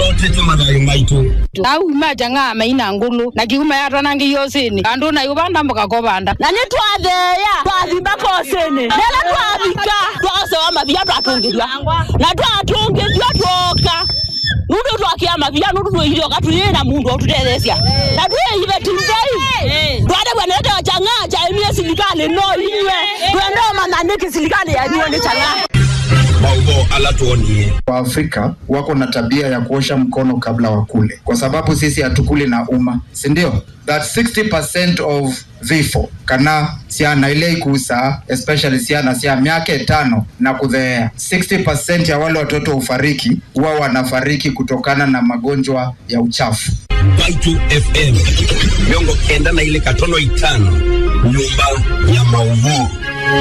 otete mathayo maitu nauma janga maina ngulu na kiuma yatanangi yosini andu na yubanda mboka kobanda na nä twatheya twathimba kosini nela twathika twagocewa mavia twatungithwa na twatungithwa twoka nundu twakia mavia nundu twihire okatuyä na mundu otutethecia na twiive tindei twade bwanete wa chang'aa chaimie silikali no inywe twendeo mananiki silikali yanyuo ni chang'aa maugo ala tuonie Waafrika wako na tabia ya kuosha mkono kabla wakule, kwa sababu sisi hatukuli na umma, si ndio? That 60% of vifo kana siana ile ikusa especially siana sia miaka tano na kudheea 60% ya wale watoto hufariki huwa wanafariki kutokana na magonjwa ya uchafu. Baitu FM miongo kenda na ile katono itano nyumba ya maudhui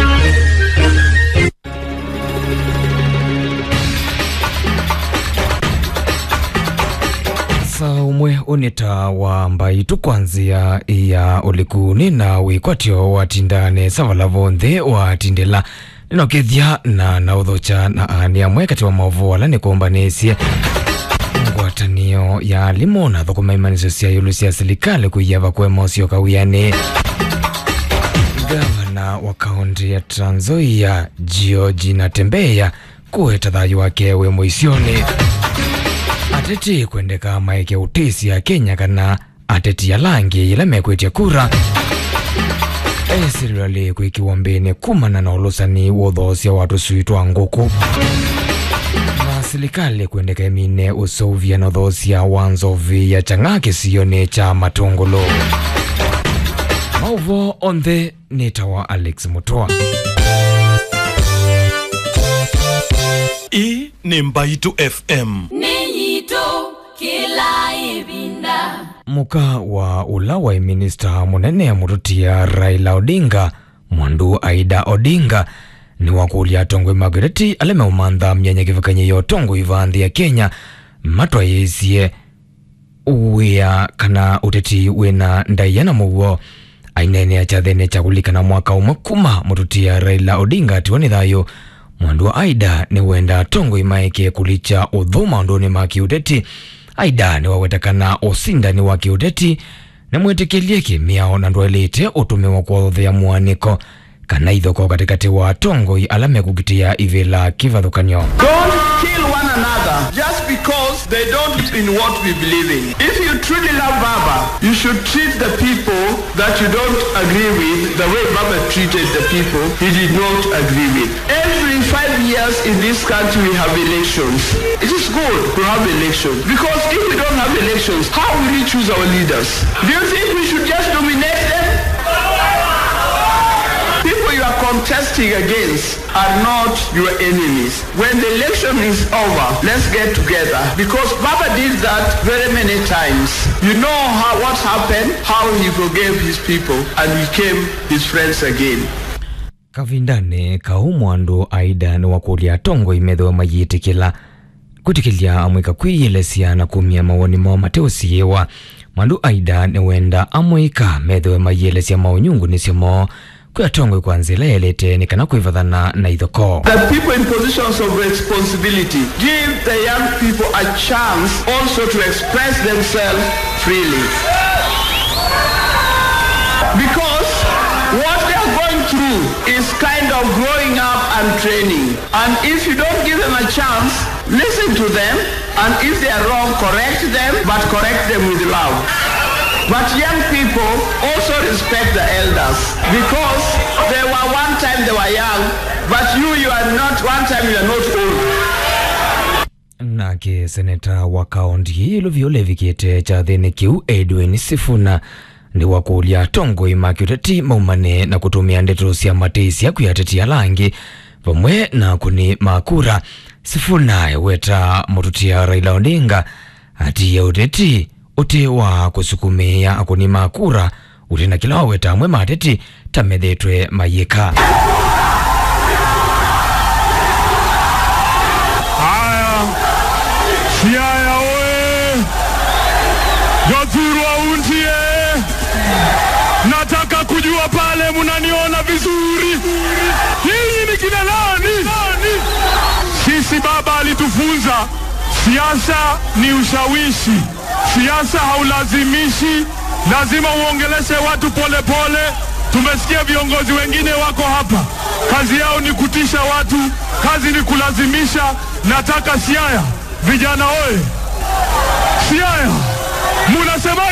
saa umwe unita wa mbaitu kwanzia ya ulikuni na wikwatyo watindane savala vonthe watindila ninokethya na nauthucha na ani amwe kati wa maovu ala nikumbanisye ngwatanio ya alimu na thukuma imanisyo sya yulu sya silikali kuiya vakwe mosio kawiani gavana wa kaunti ya Trans Nzoia George Natembeya kuweta thayu wake wi muisyoni ateti kwendeka maeke utisi ya Kenya kana ateti ya langi ila mekwitya kura esirali kwikiwa mbini kumana na ulusani wa uthoosya watu suitwa nguku na silikali kwendeka imine useuvya na uthoosya wa nzovi ya chang'aa kisiyoni cha matungulu mauvo onthe nitawa Alex Mutua hii ni mbaitu fm Ninyito kila ibinda. muka wa ula wa minista munene mututia Raila Odinga mwandu Aida Odinga ni wakulia tongwe Margaret aleme umantha myanya kivakanye yo tongwe ivanthi ya Kenya matwa yisie wia kana uteti wina ndaiana muguo ainene achathene chakulikana mwaka umwe kuma mututia Raila Odinga atiwa ni thayo mwandu wa Aida ni wenda tongwe imaike kulicha uthuma unduni ma kiuteti Aida ni wawetakana usindani wa kiuteti na mwitikilie kimiao na ndwelite utumiwa kuothea mwaniko kana ithoko katikati wa tongoi ala mekukitia ivila kivathukanio Don't kill one another just because they don't believe in what we believe in. If you truly love Baba, you should treat the people that you don't agree with the way Baba treated the people he did not agree with. Every five years in this country we have elections. It is good to have elections because if we don't have elections, how will we choose our leaders? Do you think we should just nominate them? People you are contesting against are not your enemies. When the election is over, let's get together because Baba did that very many times. You know how what happened, how he forgave his people and became his friends again. kavindani kau mwandu aida ni wakulia tongo imethiwa mayitikila kutikilia amwika kwiyelesya na kumia mawoni mao mateusiiwa mwandu aida ni wenda amwika methiwe mayelesya maunyungu nisyo mo kwia tongo kwa nzila yelete ni kana kwivathana na ithoko The people in positions of responsibility give the young people a chance also to express themselves freely. Because what they are going through is kind of growing up and training. And if you don't give them a chance, listen to them. And if they are wrong, correct them, but correct them with love. But young people also respect the elders because they were one time they were young, but you, you are not, one time you are not old. nake seneta wa kaunti iluvio levikite chathini kiu edwin sifuna ndi wakulia tongo imaki uteti maumane na kutumia ndeto sya mateisya kwiatetia langi vamwe na kuni makura sifuna eweta mututia raila odinga atiya uteti uti wa kusukumia akuni makura uti na kila waweta amwe mateti tamethetwe mayika Haya, Siaya oye! Gathurwa untie! Nataka kujua pale munaniona vizuri. Nyinyi ni kina nani? Sisi baba alitufunza Siasa ni ushawishi, siasa haulazimishi, lazima uongeleshe watu polepole pole. Tumesikia viongozi wengine wako hapa, kazi yao ni kutisha watu, kazi ni kulazimisha. Nataka Siaya, vijana oye! Siaya, munasema